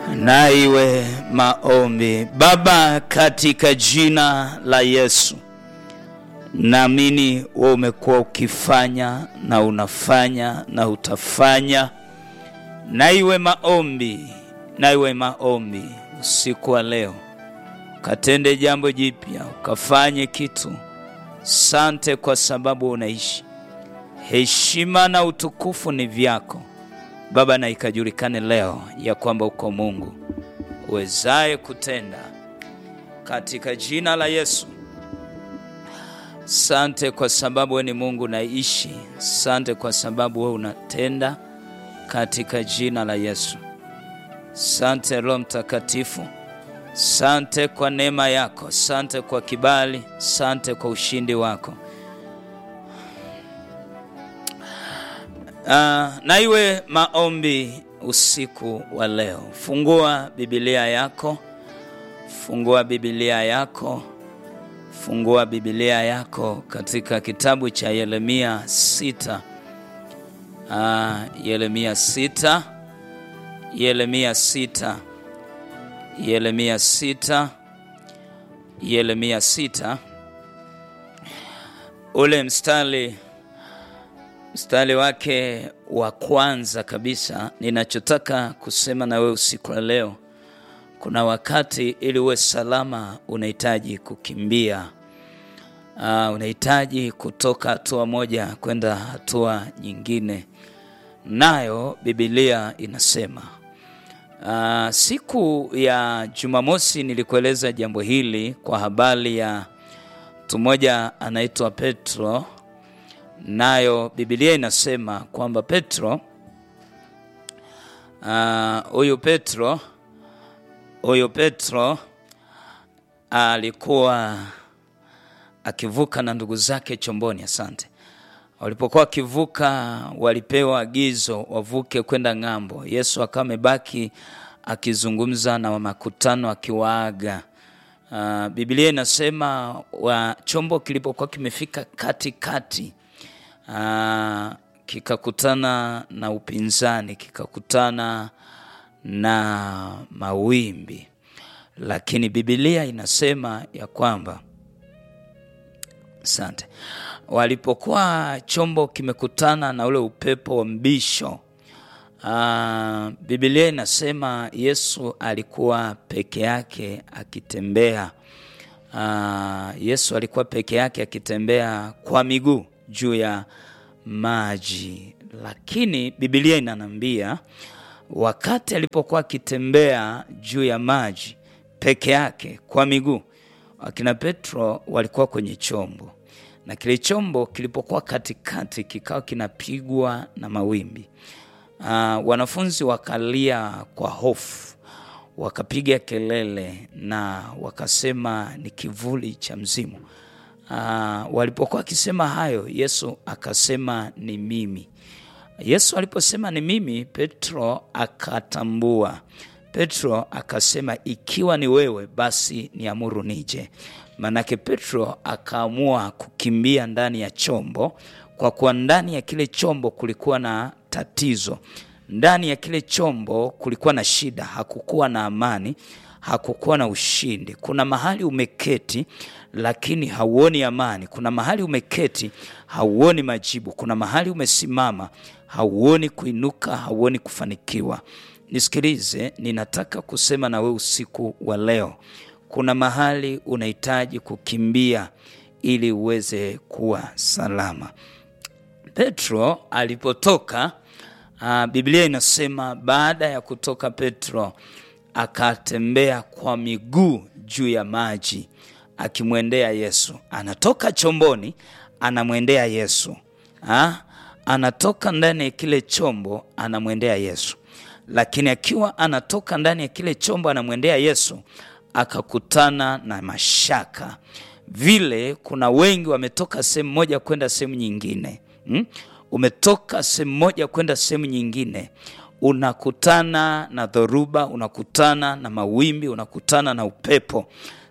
na iwe maombi. Baba, katika jina la Yesu, naamini wewe umekuwa ukifanya na unafanya na utafanya. Na iwe maombi, na iwe maombi usiku wa leo, ukatende jambo jipya, ukafanye kitu. Sante kwa sababu unaishi. Heshima na utukufu ni vyako Baba, na ikajulikane leo ya kwamba uko Mungu uwezaye kutenda, katika jina la Yesu. Sante kwa sababu wewe ni Mungu naishi. Sante kwa sababu wewe unatenda, katika jina la Yesu. Sante Roho Mtakatifu, sante kwa neema yako, sante kwa kibali, sante kwa ushindi wako. Uh, na iwe maombi usiku wa leo. Fungua Biblia yako, fungua Biblia yako, fungua Biblia yako katika kitabu cha Yeremia sita. Uh, Yeremia sita, Yeremia sita, Yeremia sita, Yeremia sita, ule mstari mstari wake wa kwanza kabisa. Ninachotaka kusema na wewe usiku wa leo, kuna wakati ili uwe salama unahitaji kukimbia. Uh, unahitaji kutoka hatua moja kwenda hatua nyingine, nayo Biblia inasema. Uh, siku ya Jumamosi nilikueleza jambo hili kwa habari ya mtu mmoja anaitwa Petro nayo Biblia inasema kwamba Petro huyu uh, Petro huyu Petro alikuwa akivuka na ndugu zake chomboni. Asante. Walipokuwa wakivuka, walipewa agizo wavuke kwenda ng'ambo. Yesu akawa amebaki akizungumza na makutano akiwaaga. Uh, Biblia inasema wa chombo kilipokuwa kimefika katikati Uh, kikakutana na upinzani, kikakutana na mawimbi, lakini Biblia inasema ya kwamba asante, walipokuwa chombo kimekutana na ule upepo wa mbisho uh, Biblia inasema Yesu alikuwa peke yake akitembea. Uh, Yesu alikuwa peke yake akitembea kwa miguu juu ya maji, lakini Biblia inanambia wakati alipokuwa akitembea juu ya maji peke yake kwa miguu, akina Petro walikuwa kwenye chombo, na kile chombo kilipokuwa katikati kikawa kinapigwa na mawimbi. Uh, wanafunzi wakalia kwa hofu, wakapiga kelele na wakasema ni kivuli cha mzimu. Uh, walipokuwa wakisema hayo, Yesu akasema ni mimi. Yesu aliposema ni mimi, Petro akatambua. Petro akasema ikiwa ni wewe, basi niamuru nije. Maanake Petro akaamua kukimbia ndani ya chombo, kwa kuwa ndani ya kile chombo kulikuwa na tatizo, ndani ya kile chombo kulikuwa na shida, hakukuwa na amani, hakukuwa na ushindi. Kuna mahali umeketi lakini hauoni amani. Kuna mahali umeketi hauoni majibu. Kuna mahali umesimama hauoni kuinuka, hauoni kufanikiwa. Nisikilize, ninataka kusema na wewe usiku wa leo, kuna mahali unahitaji kukimbia ili uweze kuwa salama. Petro alipotoka, uh, Biblia inasema baada ya kutoka Petro akatembea kwa miguu juu ya maji akimwendea Yesu. Anatoka chomboni anamwendea Yesu ha? Anatoka ndani ya kile chombo anamwendea Yesu, lakini akiwa anatoka ndani ya kile chombo anamwendea Yesu akakutana na mashaka. Vile kuna wengi wametoka sehemu moja kwenda sehemu nyingine hmm? Umetoka sehemu moja kwenda sehemu nyingine unakutana na dhoruba, unakutana na mawimbi, unakutana na upepo.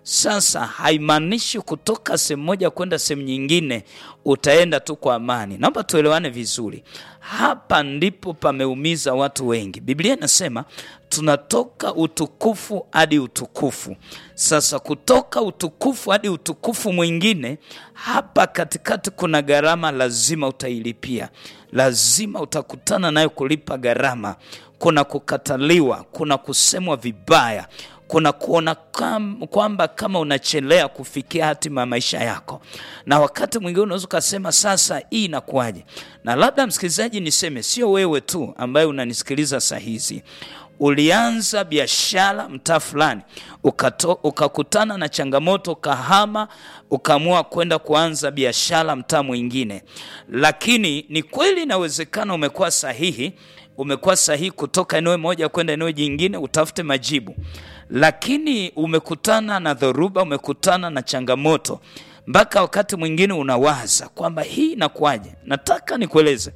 Sasa haimaanishi kutoka sehemu moja kwenda sehemu nyingine utaenda tu kwa amani. Naomba tuelewane vizuri. Hapa ndipo pameumiza watu wengi. Biblia inasema tunatoka utukufu hadi utukufu. Sasa kutoka utukufu hadi utukufu mwingine, hapa katikati kuna gharama lazima utailipia, lazima utakutana nayo kulipa gharama. Kuna kukataliwa, kuna kusemwa vibaya kuna kuona kam, kwamba kama unachelea kufikia hatima ya maisha yako, na wakati mwingine unaweza ukasema sasa hii inakuwaje? Na labda msikilizaji, niseme sio wewe tu ambaye unanisikiliza saa hizi ulianza biashara mtaa fulani ukakutana na changamoto, ukahama, ukaamua kwenda kuanza biashara mtaa mwingine, lakini ni kweli inawezekana umekuwa sahihi, umekuwa sahihi kutoka eneo moja kwenda eneo jingine utafute majibu, lakini umekutana na dhoruba, umekutana na changamoto mpaka wakati mwingine unawaza kwamba hii inakuwaje. Nataka nikueleze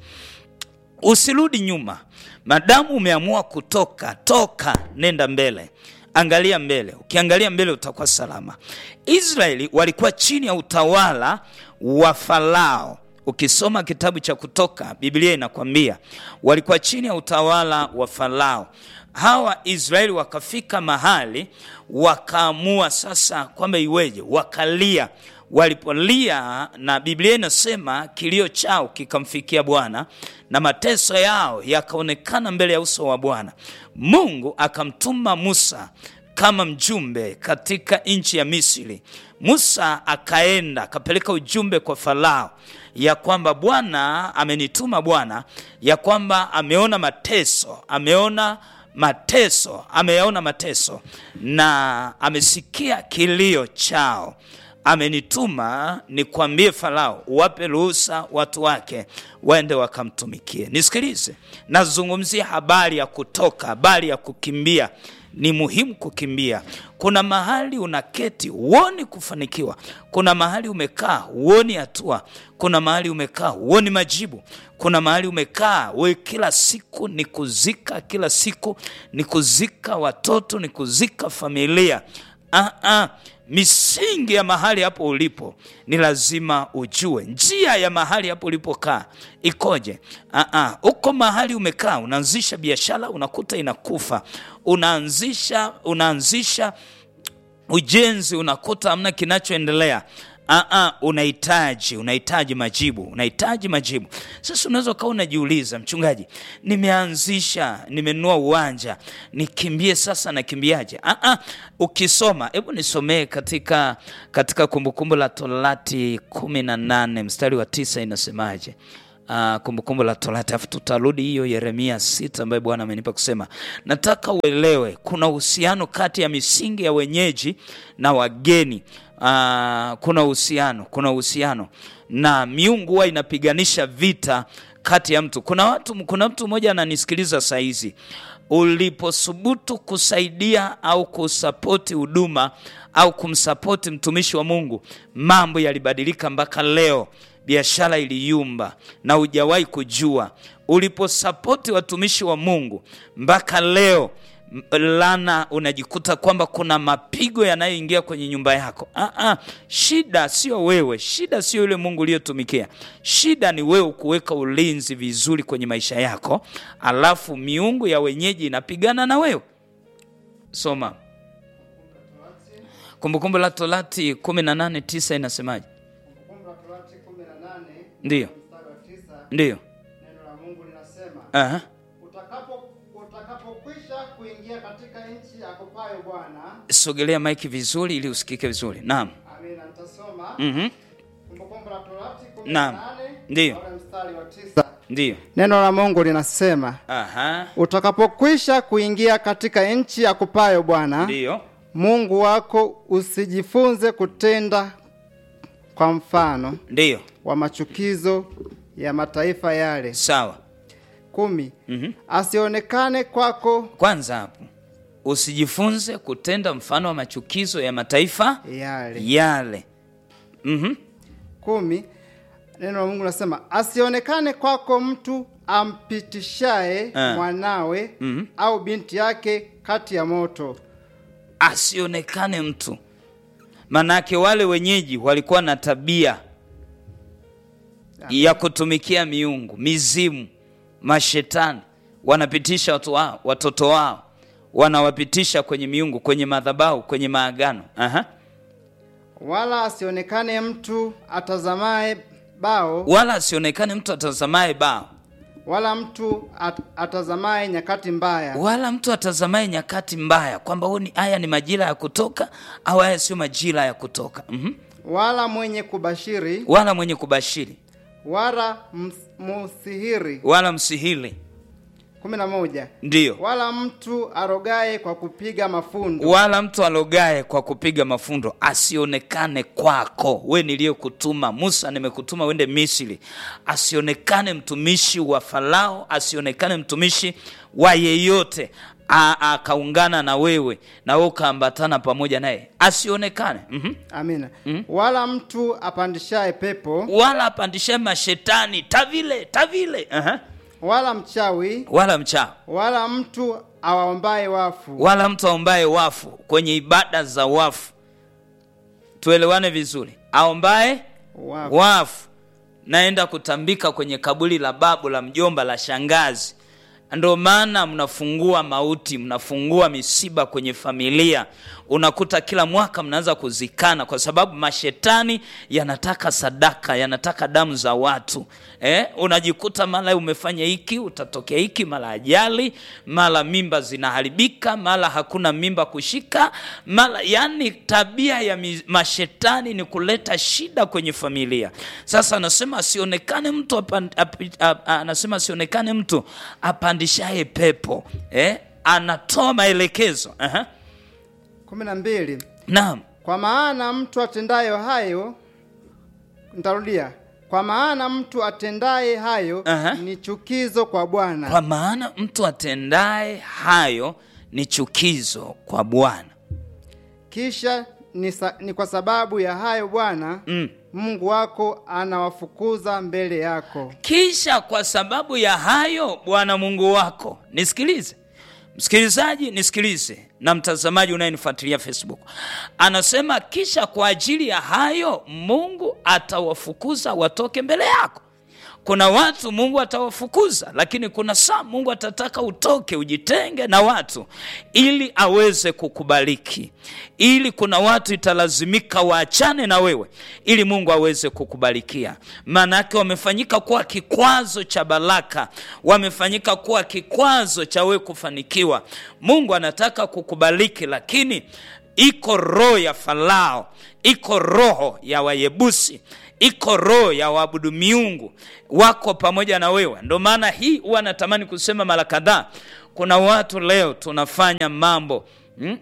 Usirudi nyuma, madamu umeamua kutoka, toka, nenda mbele, angalia mbele. Ukiangalia mbele utakuwa salama. Israeli walikuwa chini ya utawala wa Farao. Ukisoma kitabu cha Kutoka, Biblia inakwambia walikuwa chini ya utawala wa Farao. Hawa Israeli wakafika mahali wakaamua sasa kwamba iweje, wakalia walipolia na Biblia inasema kilio chao kikamfikia Bwana na mateso yao yakaonekana mbele ya uso wa Bwana. Mungu akamtuma Musa kama mjumbe katika nchi ya Misri. Musa akaenda akapeleka ujumbe kwa Farao ya kwamba Bwana amenituma, Bwana ya kwamba ameona mateso, ameona mateso, ameyaona mateso na amesikia kilio chao amenituma nikwambie Farao uwape ruhusa watu wake waende wakamtumikie. Nisikilize, nazungumzia habari ya kutoka, habari ya kukimbia. Ni muhimu kukimbia. Kuna mahali unaketi huoni kufanikiwa, kuna mahali umekaa huoni hatua, kuna mahali umekaa huoni majibu, kuna mahali umekaa we kila siku ni kuzika, kila siku ni kuzika watoto, ni kuzika familia. Ah, ah. Misingi ya mahali hapo ulipo ni lazima ujue. Njia ya mahali hapo ulipokaa ikoje? Aa, uko mahali umekaa, unaanzisha biashara unakuta inakufa, unaanzisha unaanzisha ujenzi unakuta hamna kinachoendelea. Aa, unahitaji unahitaji majibu, unahitaji majibu. Sasa unaweza ukawa unajiuliza, mchungaji, nimeanzisha nimenunua uwanja, nikimbie sasa, nakimbiaje? Aa, ukisoma, hebu nisomee katika katika Kumbukumbu la Torati kumi na nane mstari wa tisa inasemaje? Uh, Kumbukumbu la Torati, alafu tutarudi hiyo Yeremia sita ambayo Bwana amenipa kusema. Nataka uelewe kuna uhusiano kati ya misingi ya wenyeji na wageni. Uh, kuna uhusiano, kuna uhusiano na miungu huwa inapiganisha vita kati ya mtu. Kuna watu, kuna mtu mmoja ananisikiliza saa hizi, uliposubutu kusaidia au kusapoti huduma au kumsapoti mtumishi wa Mungu, mambo yalibadilika mpaka leo biashara iliyumba na hujawahi kujua. Uliposapoti watumishi wa Mungu mpaka leo lana, unajikuta kwamba kuna mapigo yanayoingia kwenye nyumba yako. Aa, shida sio wewe, shida sio yule Mungu uliyotumikia, shida ni wewe kuweka ulinzi vizuri kwenye maisha yako, alafu miungu ya wenyeji inapigana na wewe. Soma Kumbukumbu la Torati 18:9 inasemaje? Ndiyo, ndiyo, Neno la Mungu linasema aha, utakapo utakapokwisha kuingia katika nchi akupayo Bwana. sogelea maiki vizuri ili usikike vizuri. Naam, Amina, nitasoma mhm, Kumbukumbu la Torati Naam. 18 Ndiyo. ule mstari wa tisa. ndiyo, Neno la Mungu linasema aha, utakapokwisha kuingia katika nchi akupayo Bwana ndiyo, Mungu wako, usijifunze kutenda kwa mfano ndiyo, wa machukizo ya mataifa yale. sawa. kumi. Mhm. Asionekane kwako Kwanza hapo usijifunze kutenda mfano wa machukizo ya mataifa yale. yale. Mhm, kumi. Neno la Mungu linasema asionekane kwako mtu ampitishaye Ah. mwanawe Mhm. au binti yake kati ya moto. asionekane mtu manake wale wenyeji walikuwa na tabia ya kutumikia miungu mizimu mashetani wanapitisha watu wao, watoto wao wanawapitisha kwenye miungu kwenye madhabahu kwenye maagano Aha. wala asionekane mtu atazamaye bao wala asionekane mtu atazamaye bao wala mtu at, atazamaye nyakati mbaya wala mtu atazamaye nyakati mbaya kwamba huu ni haya ni majira ya kutoka au haya sio majira ya kutoka mm wala mwenye kubashiri wala mwenye kubashiri wala ms- musihiri wala msihili kumi na moja ndiyo wala mtu arogaye kwa kupiga mafundo wala mtu alogaye kwa kupiga mafundo asionekane kwako we niliyekutuma musa nimekutuma uende misri asionekane mtumishi wa farao asionekane mtumishi wa yeyote A- akaungana na wewe na wewe ukaambatana pamoja naye asionekane mm-hmm. amina wala mtu apandishaye pepo wala apandishe mashetani tavile tavile uh-huh. wala mchawi wala mchawi wala mtu awaombaye wafu wala mtu aombaye wafu kwenye ibada za wafu tuelewane vizuri aombaye wafu wafu naenda kutambika kwenye kaburi la babu la mjomba la shangazi ndo maana mnafungua mauti mnafungua misiba kwenye familia unakuta kila mwaka mnaanza kuzikana kwa sababu mashetani yanataka sadaka yanataka damu za watu eh? unajikuta mara umefanya hiki utatokea hiki mara ajali mara mimba zinaharibika mara hakuna mimba kushika mara yani tabia ya mi, mashetani ni kuleta shida kwenye familia sasa anasema asionekane mtu apan, ap, ap, anasema asionekane mtu apandishaye pepo eh? anatoa maelekezo Aha. kumi na mbili naam kwa maana mtu atendayo hayo ntarudia kwa maana mtu atendaye hayo Aha. ni chukizo kwa bwana kwa maana mtu atendaye hayo ni chukizo kwa bwana kisha ni, sa, ni kwa sababu ya hayo bwana mm. mungu wako anawafukuza mbele yako kisha kwa sababu ya hayo bwana mungu wako nisikilize msikilizaji nisikilize na mtazamaji unayenifuatilia facebook anasema kisha kwa ajili ya hayo mungu atawafukuza watoke mbele yako kuna watu mungu atawafukuza lakini kuna saa mungu atataka utoke ujitenge na watu ili aweze kukubariki ili kuna watu italazimika waachane na wewe ili mungu aweze kukubarikia maanaake wamefanyika kuwa kikwazo cha baraka wamefanyika kuwa kikwazo cha wewe kufanikiwa mungu anataka kukubariki lakini iko roho ya farao iko roho ya wayebusi iko roho ya waabudu miungu wako pamoja na wewe ndo maana hii huwa natamani kusema mara kadhaa kuna watu leo tunafanya mambo hmm?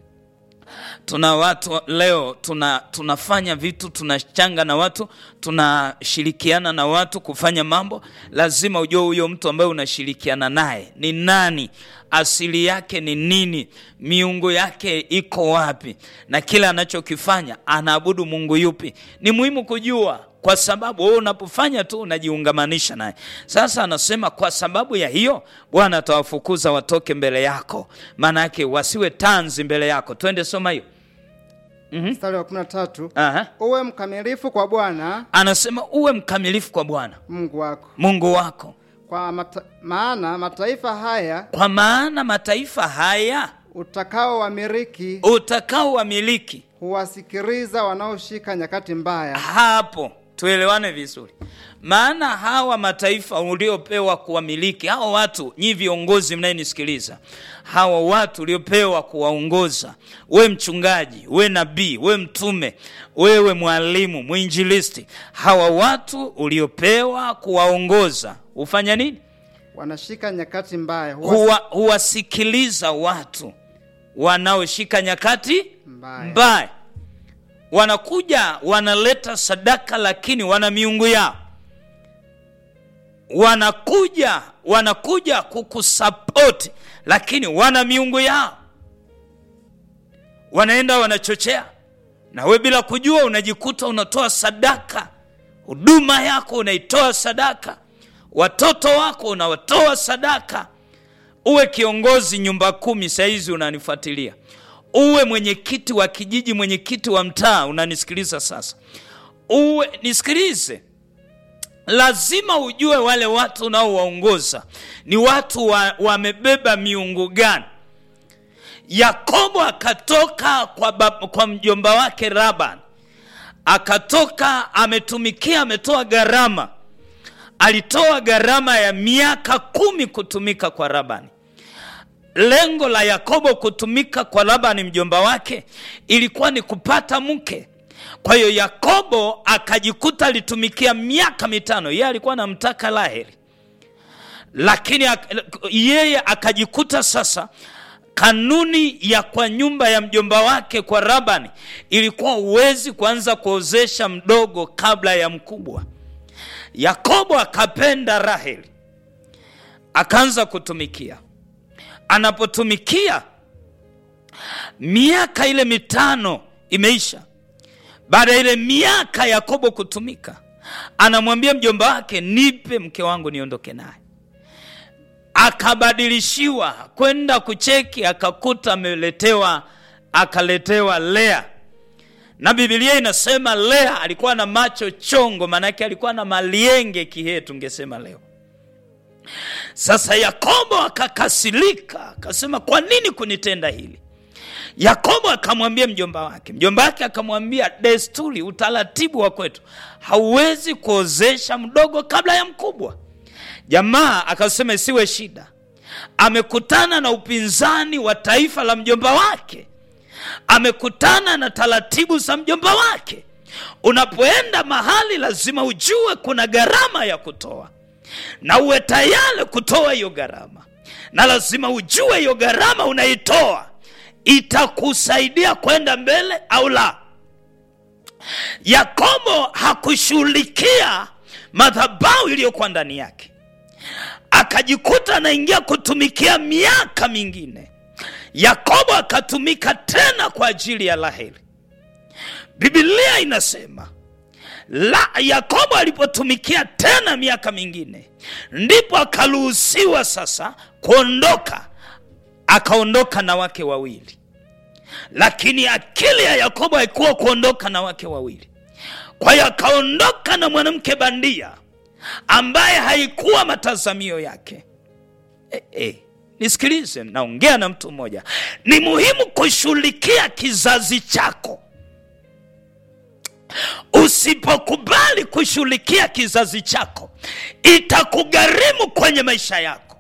tuna watu leo tuna tunafanya vitu tunachanga na watu tunashirikiana na watu kufanya mambo lazima ujue huyo mtu ambaye unashirikiana naye ni nani asili yake ni nini miungu yake iko wapi na kile anachokifanya anaabudu mungu yupi ni muhimu kujua kwa sababu wewe unapofanya tu unajiungamanisha naye sasa anasema kwa sababu ya hiyo bwana atawafukuza watoke mbele yako maana yake wasiwe tanzi mbele yako twende soma hiyo mstari wa kumi na tatu Aha. uwe mkamilifu kwa bwana anasema uwe mkamilifu kwa bwana mungu wako mungu wako kwa mata, maana mataifa haya kwa maana mataifa haya utakao wamiriki utakao wamiliki huwasikiliza wanaoshika nyakati mbaya hapo tuelewane vizuri maana hawa mataifa uliopewa kuwamiliki hawa watu nyi viongozi mnayenisikiliza hawa watu uliopewa kuwaongoza we mchungaji we nabii we mtume wewe mwalimu mwinjilisti hawa watu uliopewa kuwaongoza hufanya nini wanashika nyakati mbaya huwasi- Huwa, huwasikiliza watu wanaoshika nyakati mbaya mbaya wanakuja wanaleta sadaka lakini wana miungu yao wanakuja wanakuja kukusapoti lakini wana miungu yao wanaenda wanachochea na we bila kujua unajikuta unatoa sadaka huduma yako unaitoa sadaka watoto wako unawatoa sadaka uwe kiongozi nyumba kumi sahizi unanifuatilia uwe mwenyekiti wa kijiji mwenyekiti wa mtaa unanisikiliza sasa uwe nisikilize lazima ujue wale watu unaowaongoza ni watu wa- wamebeba miungu gani yakobo akatoka kwa, bab, kwa mjomba wake raban akatoka ametumikia ametoa gharama alitoa gharama ya miaka kumi kutumika kwa labani lengo la yakobo kutumika kwa labani mjomba wake ilikuwa ni kupata mke kwa hiyo yakobo akajikuta alitumikia miaka mitano yeye alikuwa anamtaka laheri lakini ak- yeye akajikuta sasa kanuni ya kwa nyumba ya mjomba wake kwa rabani ilikuwa huwezi kuanza kuozesha mdogo kabla ya mkubwa yakobo akapenda raheli akaanza kutumikia anapotumikia miaka ile mitano imeisha baada ya ile miaka yakobo kutumika anamwambia mjomba wake nipe mke wangu niondoke naye akabadilishiwa kwenda kucheki akakuta ameletewa akaletewa lea na bibilia inasema lea alikuwa na macho chongo maanake alikuwa na malienge kihee tungesema leo sasa yakobo akakasilika akasema kwa nini kunitenda hili yakobo akamwambia mjomba wake mjomba wake akamwambia desturi utaratibu wa kwetu hauwezi kuozesha mdogo kabla ya mkubwa jamaa akasema isiwe shida amekutana na upinzani wa taifa la mjomba wake amekutana na taratibu za mjomba wake unapoenda mahali lazima ujue kuna gharama ya kutoa na uwe tayari kutoa hiyo gharama na lazima ujue hiyo gharama unaitoa itakusaidia kwenda mbele au la yakobo hakushughulikia madhabahu iliyokuwa ndani yake akajikuta anaingia kutumikia miaka mingine yakobo akatumika tena kwa ajili ya raheli bibilia inasema la yakobo alipotumikia tena miaka mingine ndipo akaruhusiwa sasa kuondoka akaondoka na wake wawili lakini akili ya yakobo haikuwa kuondoka na wake wawili kwa hiyo akaondoka na mwanamke bandia ambaye haikuwa matazamio yake e, e, nisikilize naongea na mtu mmoja ni muhimu kushughulikia kizazi chako usipokubali kushughulikia kizazi chako itakugharimu kwenye maisha yako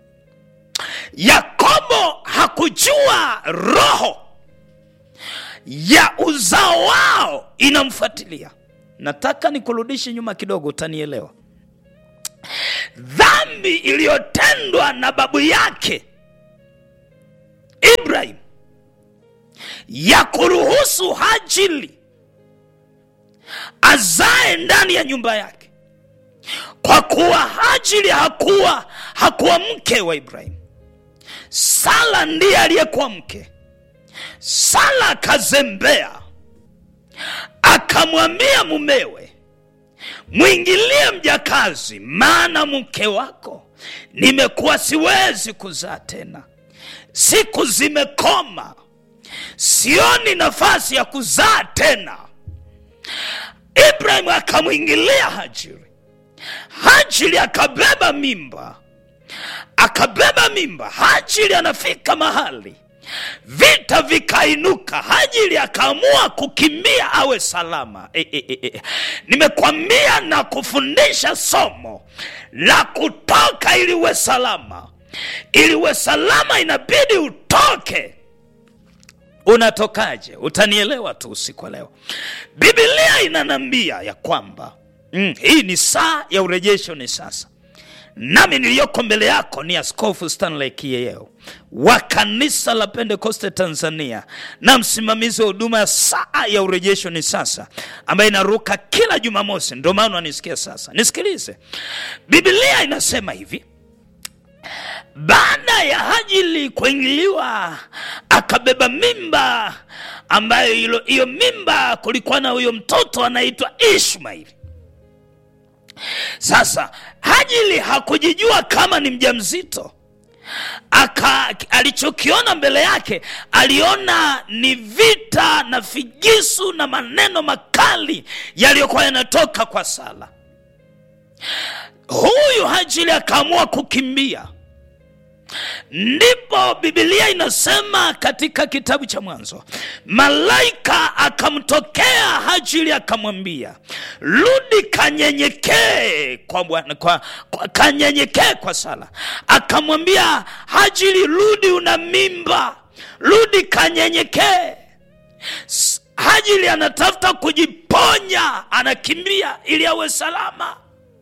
yakobo hakujua roho ya uzao wao inamfuatilia nataka nikurudishe nyuma kidogo utanielewa dhambi iliyotendwa na babu yake ibrahim ya kuruhusu hajili azae ndani ya nyumba yake kwa kuwa hajili hakuwa hakuwa mke wa ibrahim sala ndiye aliyekuwa mke sala akazembea akamwambia mumewe mwingilie mjakazi maana mke wako nimekuwa siwezi kuzaa tena siku zimekoma sioni nafasi ya kuzaa tena ibrahim akamwingilia hajiri hajiri akabeba mimba akabeba mimba hajiri anafika mahali vita vikainuka hajiri akaamua kukimbia awe salama e, e, e, e. nimekwambia na kufundisha somo la kutoka ili uwe salama ili uwe salama inabidi utoke unatokaje utanielewa tu usiku wa leo bibilia inanambia ya kwamba mm, hii ni saa ya urejesho ni sasa nami niliyoko mbele yako ni askofu stanley kieyeo wa kanisa la pentekoste tanzania na msimamizi wa huduma ya saa ya urejesho ni sasa ambayo inaruka kila jumamosi ndio maana unanisikia sasa nisikilize bibilia inasema hivi baada ya hajili kuingiliwa akabeba mimba ambayo hilo- hiyo mimba kulikuwa na huyo mtoto anaitwa ishmaili sasa hajili hakujijua kama ni mjamzito aka alichokiona mbele yake aliona ni vita na figisu na maneno makali yaliyokuwa yanatoka kwa sala huyu hajili akaamua kukimbia ndipo bibilia inasema katika kitabu cha mwanzo malaika akamtokea hajili akamwambia rudi kanyenyekee kwa bwana kwa, kwa kanyenyekee kwa sala akamwambia hajili rudi una mimba rudi kanyenyekee S- hajili anatafuta kujiponya anakimbia ili awe salama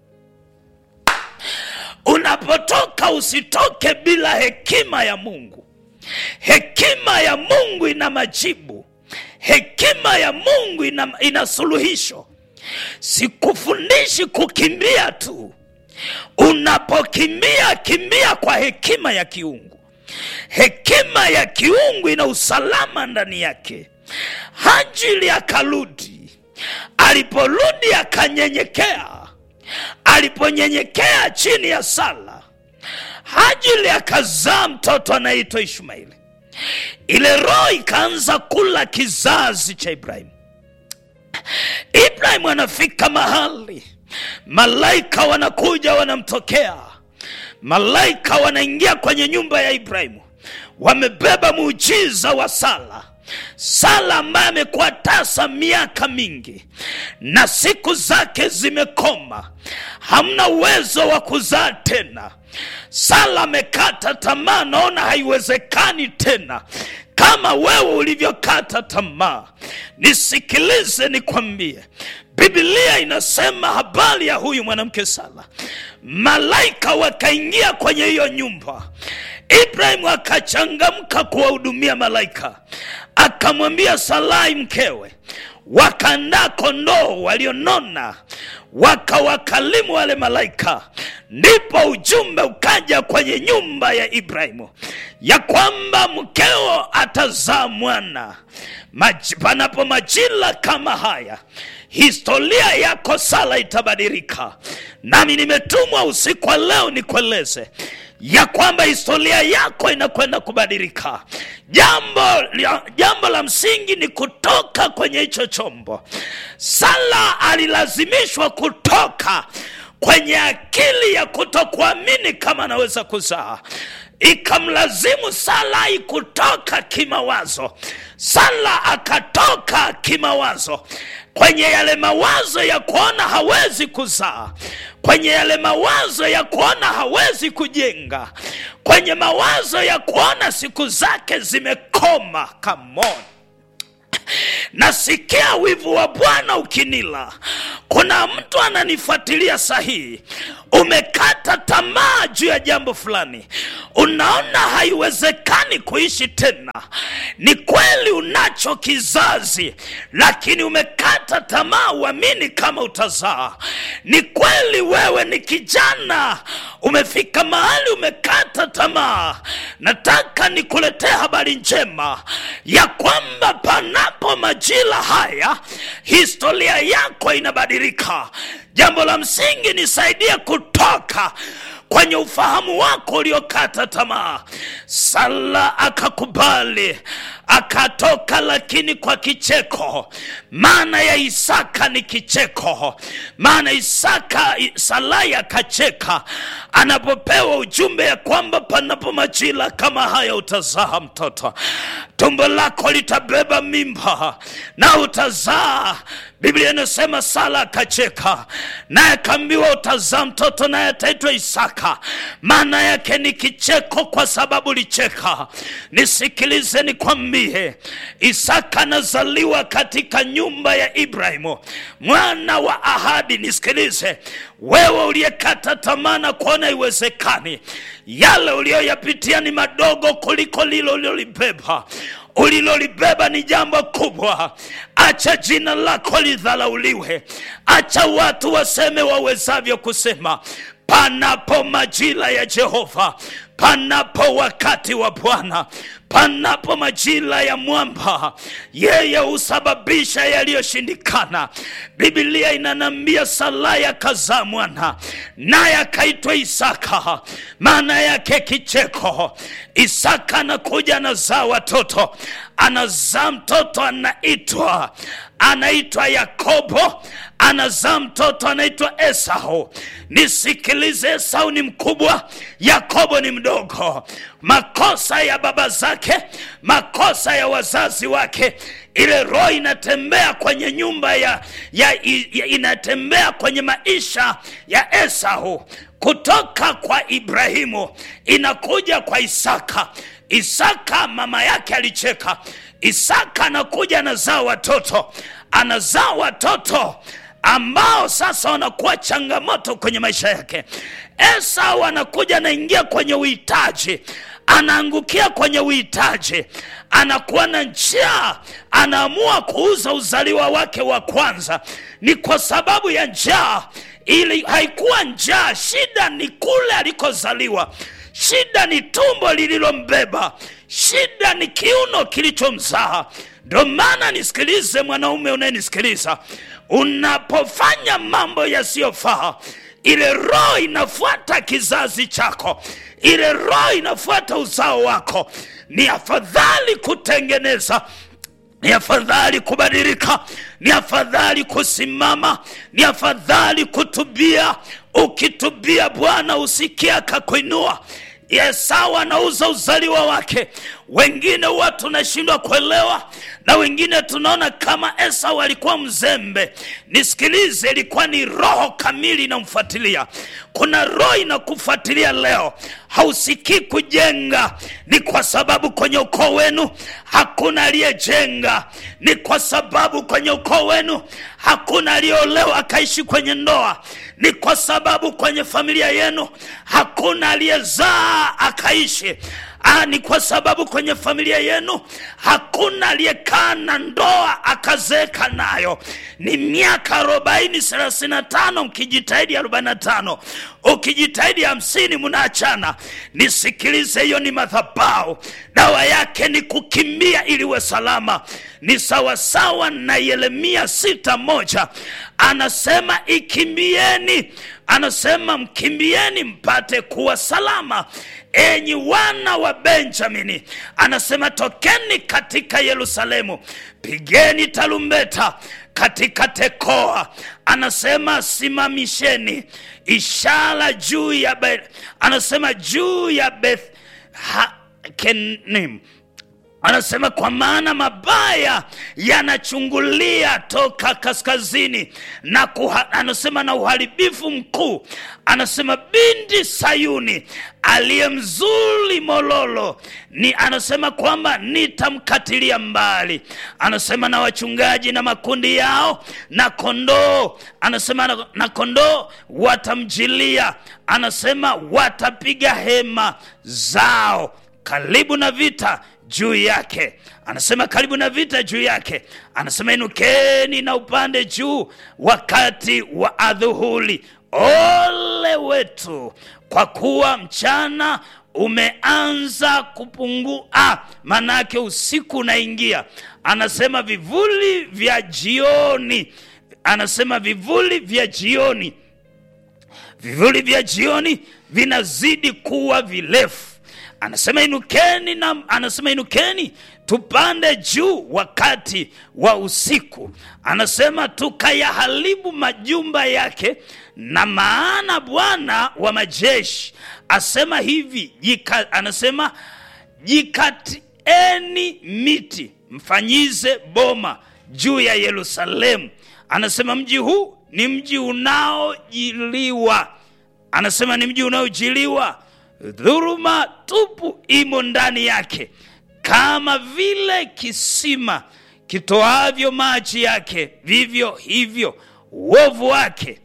unapotoka usitoke bila hekima ya mungu hekima ya mungu ina majibu hekima ya mungu ina, ina suluhisho sikufundishi kukimbia tu unapokimbia kimbia kwa hekima ya kiungu hekima ya kiungu ina usalama ndani yake hajili akarudi aliporudi akanyenyekea aliponyenyekea chini ya sala hajili akazaa mtoto anaitwa ishmaeli ile roho ikaanza kula kizazi cha ibrahimu ibrahimu anafika mahali malaika wanakuja wanamtokea malaika wanaingia kwenye nyumba ya ibrahimu wamebeba muujiza wa sala sala ambaye amekuwa tasa miaka mingi na siku zake zimekoma hamna uwezo wa kuzaa tena sala amekata tamaa naona haiwezekani tena kama wewe ulivyokata tamaa nisikilize nikwambie bibilia inasema habari ya huyu mwanamke sala malaika wakaingia kwenye hiyo nyumba ibrahimu akachangamka kuwahudumia malaika akamwambia salai mkewe wakaandaa kondoo walionona wakawakalimu wale malaika ndipo ujumbe ukaja kwenye nyumba ya ibrahimu ya kwamba mkeo atazaa mwana Maj, panapo majila kama haya historia yako sala itabadilika nami nimetumwa usiku wa leo nikueleze ya kwamba historia yako inakwenda kubadilika jambo, jambo la msingi ni kutoka kwenye hicho chombo sala alilazimishwa kutoka kwenye akili ya kutokuamini kama anaweza kuzaa ikamlazimu salai kutoka kimawazo sala akatoka kimawazo kwenye yale mawazo ya kuona hawezi kuzaa kwenye yale mawazo ya kuona hawezi kujenga kwenye mawazo ya kuona siku zake zimekoma kamon nasikia wivu wa bwana ukinila kuna mtu ananifuatilia sahihi umekata tamaa juu ya jambo fulani unaona haiwezekani kuishi tena ni kweli unacho kizazi lakini umekata tamaa uamini kama utazaa ni kweli wewe ni kijana umefika mahali umekata tamaa nataka nikuletee habari njema ya kwamba panapo majira haya historia yako inabadilika jambo la msingi nisaidie kutoka kwenye ufahamu wako uliokata tamaa sala akakubali akatoka lakini kwa kicheko maana ya isaka ni kicheko maana isaka salai akacheka anapopewa ujumbe ya kwamba panapo majira kama haya utazaa mtoto tumbo lako litabeba mimba na utazaa biblia inasema sala akacheka naye akaambiwa utazaa mtoto naye ataitwa isaka maana yake ni kicheko kwa sababu licheka nisikilize nikwambie isaka anazaliwa katika nyumba ya ibrahimu mwana wa ahadi nisikilize wewe uliyekata tamaa na kuona iwezekani yale uliyoyapitia ni madogo kuliko lilo ulilolibeba ulilolibeba ni jambo kubwa acha jina lako lidhalauliwe acha watu waseme wawezavyo kusema panapo majira ya jehova panapo wakati wa Bwana, panapo majira ya mwamba, yeye husababisha yaliyoshindikana. Biblia inanambia Saraya akazaa mwana, naye akaitwa Isaka, maana yake kicheko. Isaka anakuja anazaa watoto, anazaa mtoto anaitwa anaitwa Yakobo, anazaa mtoto anaitwa Esau. Nisikilize, Esau ni mkubwa, Yakobo ni mdogo. Makosa ya baba zake, makosa ya wazazi wake, ile roho inatembea kwenye nyumba ya, ya, ya inatembea kwenye maisha ya Esau kutoka kwa Ibrahimu inakuja kwa Isaka. Isaka mama yake alicheka. Isaka anakuja anazaa watoto, anazaa watoto ambao sasa wanakuwa changamoto kwenye maisha yake. Esau anakuja anaingia kwenye uhitaji, anaangukia kwenye uhitaji, anakuwa na njaa, anaamua kuuza uzaliwa wake wa kwanza. Ni kwa sababu ya njaa, ili haikuwa njaa, shida ni kule alikozaliwa shida ni tumbo lililombeba, shida ni kiuno kilichomzaa. Ndo maana nisikilize, mwanaume unayenisikiliza, unapofanya mambo yasiyofaa, ile roho inafuata kizazi chako, ile roho inafuata uzao wako. Ni afadhali kutengeneza ni afadhali kubadilika, ni afadhali kusimama, ni afadhali kutubia. Ukitubia Bwana usikia akakuinua. Esau anauza uzaliwa wake. Wengine huwa tunashindwa kuelewa, na wengine tunaona kama Esau alikuwa mzembe. Nisikilize, ilikuwa ni roho kamili inamfuatilia. Kuna roho inakufuatilia leo, hausikii kujenga. Ni kwa sababu kwenye ukoo wenu hakuna aliyejenga, ni kwa sababu kwenye ukoo wenu hakuna aliyeolewa akaishi kwenye ndoa, ni kwa sababu kwenye familia yenu hakuna aliyezaa akaishi Ah, ni kwa sababu kwenye familia yenu hakuna aliyekaa na ndoa akazeeka nayo. Ni miaka arobaini thelathini na tano mkijitahidi arobaini na tano ukijitahidi hamsini mnaachana. Nisikilize, hiyo ni madhabahu, dawa yake ni kukimbia ili uwe salama. Ni sawasawa na Yeremia sita moja anasema ikimbieni, anasema mkimbieni mpate kuwa salama enyi wana wa Benjamini, anasema tokeni katika Yerusalemu, pigeni tarumbeta katika Tekoa, anasema simamisheni ishara juu ya Be, anasema juu ya Beth Hakenim anasema kwa maana mabaya yanachungulia toka kaskazini na kuha, anasema na uharibifu mkuu. Anasema binti Sayuni aliye mzuri mololo ni anasema kwamba nitamkatilia mbali. Anasema na wachungaji na makundi yao na kondoo, anasema na, na kondoo watamjilia, anasema watapiga hema zao karibu na vita juu yake. Anasema karibu na vita juu yake. Anasema inukeni na upande juu wakati wa adhuhuri. Ole wetu, kwa kuwa mchana umeanza kupungua, manake usiku unaingia. Anasema vivuli vya jioni, anasema vivuli vya jioni, vivuli vya jioni vinazidi kuwa virefu anasema inukeni na anasema inukeni tupande juu wakati wa usiku. Anasema tukayaharibu majumba yake, na maana Bwana wa majeshi asema hivi jika, anasema jikatieni miti mfanyize boma juu ya Yerusalemu. Anasema mji huu ni mji unaojiliwa, anasema ni mji unaojiliwa dhuruma tupu imo ndani yake, kama vile kisima kitoavyo maji yake, vivyo hivyo uovu wake,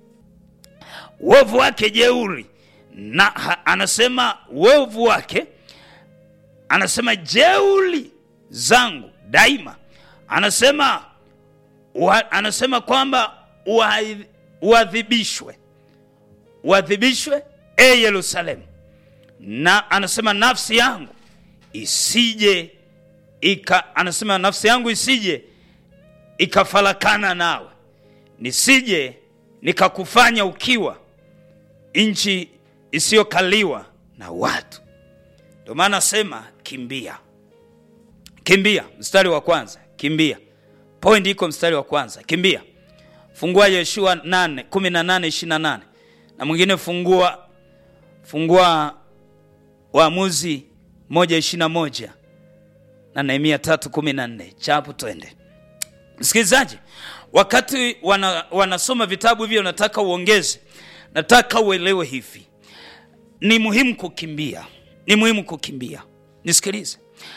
uovu wake jeuri na ha, anasema uovu wake, anasema jeuri zangu daima, anasema uha, anasema kwamba uadhibishwe, uadhibishwe e Yerusalemu na anasema nafsi yangu isije ika, anasema nafsi yangu isije ikafarakana nawe, nisije nikakufanya ukiwa nchi isiyokaliwa na watu. Ndio maana nasema kimbia, kimbia. Mstari wa kwanza, kimbia. Point iko mstari wa kwanza, kimbia. Fungua Yeshua 8 18 28 na mwingine fungua fungua Waamuzi moja ishirini na moja na Nehemia tatu kumi na nne chapu, twende msikilizaji. Wakati wana, wanasoma vitabu hivyo, nataka uongeze, nataka uelewe hivi, ni muhimu kukimbia, ni muhimu kukimbia. Nisikilize,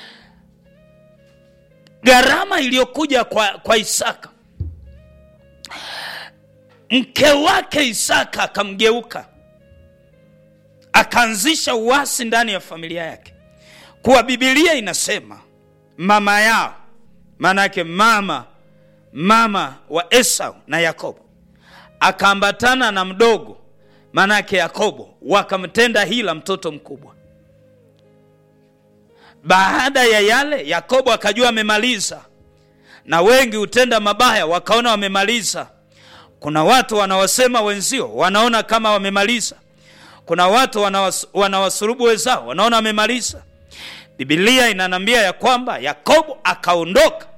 gharama iliyokuja kwa, kwa Isaka, mke wake Isaka akamgeuka akaanzisha uasi ndani ya familia yake, kuwa Biblia inasema mama yao, maana yake mama mama wa Esau na Yakobo akaambatana na mdogo, maana yake Yakobo, wakamtenda hila mtoto mkubwa. Baada ya yale, Yakobo akajua amemaliza, na wengi hutenda mabaya wakaona wamemaliza. Kuna watu wanawasema wenzio, wanaona kama wamemaliza kuna watu wanawas, wanawasurubu wenzao wanaona wamemaliza. Biblia inanambia ya kwamba Yakobo akaondoka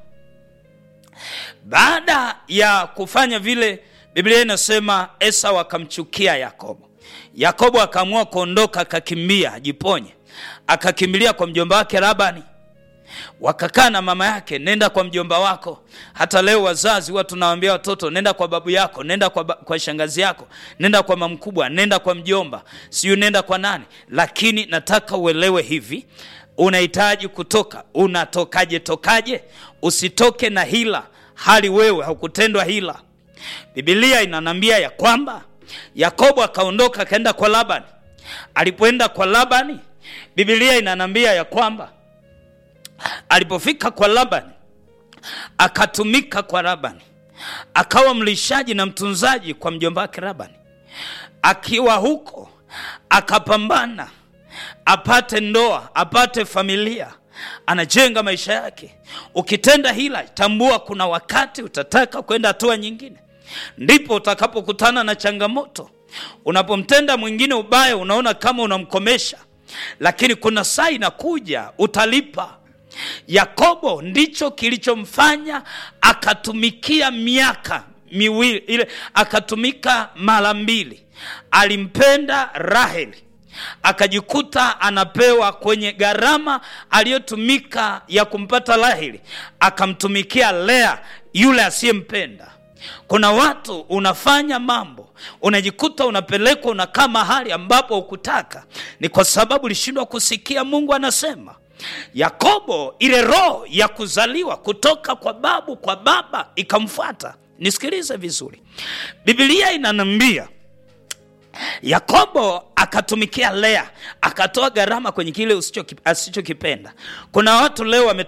baada ya kufanya vile. Biblia inasema Esau akamchukia Yakobo. Yakobo akaamua kuondoka, akakimbia ajiponye, akakimbilia kwa mjomba wake Labani. Wakakaa na mama yake, nenda kwa mjomba wako. Hata leo wazazi huwa tunawaambia watoto, nenda kwa babu yako, nenda kwa, ba, kwa shangazi yako, nenda kwa mama mkubwa, nenda kwa mjomba, siyo nenda kwa nani. Lakini nataka uelewe hivi, unahitaji kutoka. Unatokaje? Tokaje? Usitoke na hila, hali wewe haukutendwa hila. Biblia inanambia ya kwamba Yakobo akaondoka akaenda kwa Labani. Alipoenda kwa Labani, Biblia inanambia ya kwamba alipofika kwa Labani akatumika kwa Labani, akawa mlishaji na mtunzaji kwa mjomba wake Labani. Akiwa huko akapambana apate ndoa, apate familia, anajenga maisha yake. Ukitenda hila, tambua kuna wakati utataka kwenda hatua nyingine, ndipo utakapokutana na changamoto. Unapomtenda mwingine ubaya, unaona kama unamkomesha, lakini kuna saa inakuja utalipa. Yakobo ndicho kilichomfanya akatumikia miaka miwili ile, akatumika mara mbili. Alimpenda Raheli akajikuta anapewa kwenye gharama aliyotumika ya kumpata Raheli, akamtumikia Lea yule asiyempenda. Kuna watu unafanya mambo unajikuta unapelekwa unakaa mahali ambapo hukutaka, ni kwa sababu ulishindwa kusikia Mungu anasema. Yakobo, ile roho ya kuzaliwa kutoka kwa babu kwa baba ikamfuata. Nisikilize vizuri, Biblia inanambia Yakobo akatumikia Lea, akatoa gharama kwenye kile asichokipenda. Kuna watu leo wame